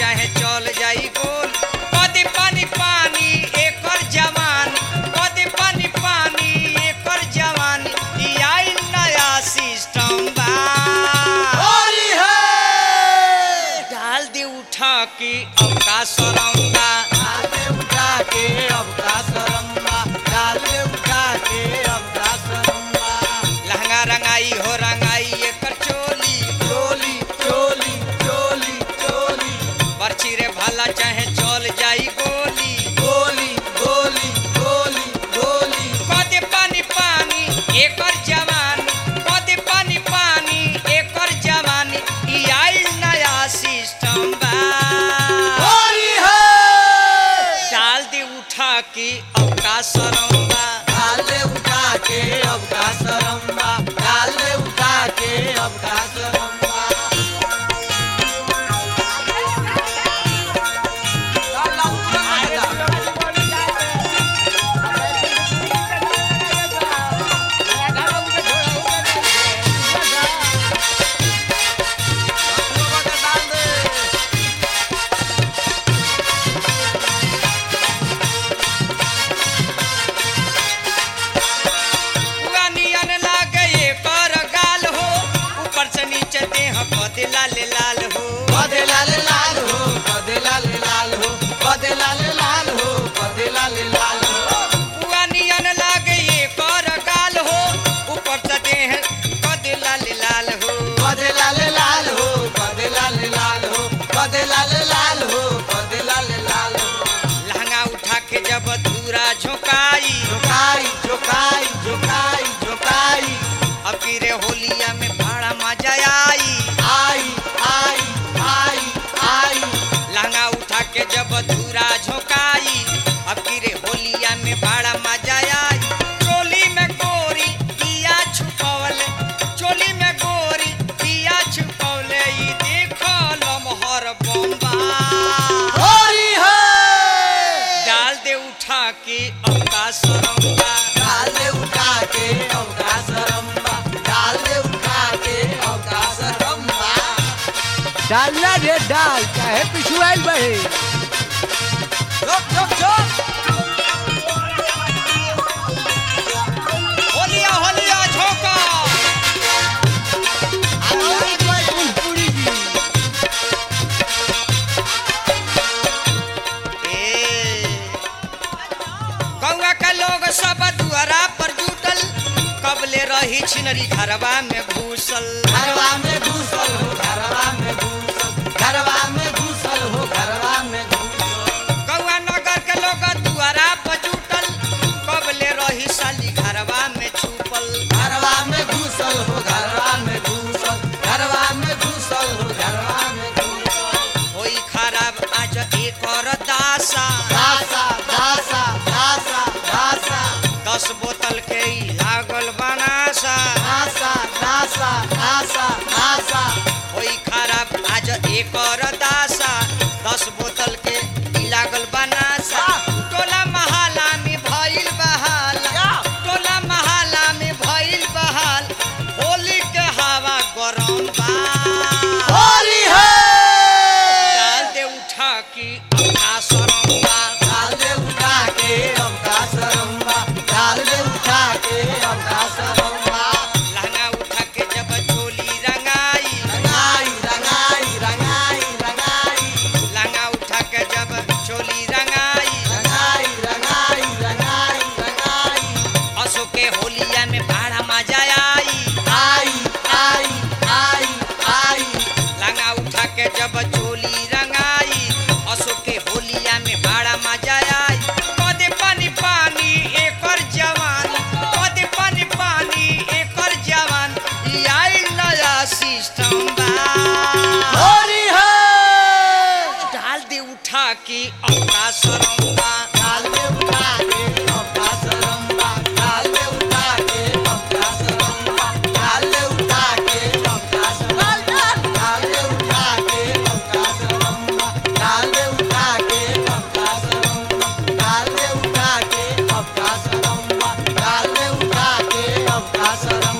चाहे चल जाई गोल कदी पानी पानी एकर जवान कदी पानी पानी एकर जवान ई आई नया सिस्टम बा होली है डाल दे उठा के अब का सरंगा डाल दे उठा के अब का सरम्बा डाल दे उठा के अब का सरम्बा लहंगा रंगाई हो रंगाई एकर चोली चोली चोली चोली चोली बरछी रे भाला चाहे चल जाई गोली गोली गोली गोली गोली कदे पानी पानी एकर जवानी कदे पानी पानी एकर जवानी ई आइल नया सिस्टम बा होली है डाल दे उठा के अब का सरंगा डाल दे उठा के अब का सरम्बा डाल दे उठा के अब का सरम्बा पूरा नियन लागे एकर गाल हो ऊपर से नीचे देह कदे लाल लाल हो बदे लाल लाल हो बदे लाल लाल हो बदे लाल लाल हो बदे लाल लाल हो पूरा नियन लागे एकर गाल हो ऊपर से देह कदे लाल लाल हो बदे लाल लाल हो बदे लाल लाल हो बदे लाल लाल हो बदे लाल लाल हो लहंगा उठा के जब धूरा झोंकाई झुकाई झुकाई झुकाई झुकाई अब फिर होलिया में भाड़ा मजा आई आई आई आई आई लहंगा उठा के जब धूरा झोंकाई अब फिर होलिया में भाड़ा मजा आई चोली में गोरी पिया छुपवले चोली में गोरी पिया छुपवले ई देखो लमहर बम्बा होली है डाल दे उठा के अब का सरंगा डाल दे उठा के अवका सरम्बा डाल दे उठा के अवका सरम्बा डालना रे डाल चाहे पिछुआल बहे चुप चुप चुप होलिया होलिया झोंका पूरी जी ए गौवा का लोग सब दुआरा पर जुटल कबले रही छिनरी घरवा में घुसल घरवा में घुसल हो घरवा में घुसल घरवा में घुसल हो घरवा में घुसल गौवा नगर के लोग दुआरा पर जुटल कबले रही साली घरवा में छुपल घरवा में घुसल हो घरवा में घुसल घरवा में घुसल हो घरवा में घुसल होई खराब आज एक और दासा दासा दासा दासा दासा दस बोतल के ही लागल बनासा दासा दासा दासा दासा होई खराब आज एक और दासा दस बोतल के ही लागल बनासा टोला महाला में भइल बहाला टोला महाला में भइल बहाल होली के हवा गरम बा होली है डाल दे उठा की अपना सरंगा डाल दे उठा के अवका सरम्बा डाल दे उठा के अवका सरम्बा लहंगा उठा के जब चोली रंगाई रंगाई रंगाई रंगाई रंगाई लहंगा उठा के जब चोली रंगाई रंगाई रंगाई रंगाई रंगाई असो के होलिया में भाड़ा मजा आई आई आई आई आई लहंगा उठा के जब चोली रंगाई असो के होलिया में भाड़ा मजा आई कदे पानी पानी एकर जवान कदे पानी पानी एकर जवान ई आई नया सिस्टम बा होली है डाल दे उठा के अपना सरंगा डाल दे उठा के अवका सरम्बा डाल दे उठा के अवका सरम्बा डाल दे उठा के अवका सरम्बा डाल दे उठा के अवका सरम्बा डाल दे उठा के अवका सरम्बा डाल दे उठा के अवका सरम्बा डाल दे उठा के अवका सरम्बा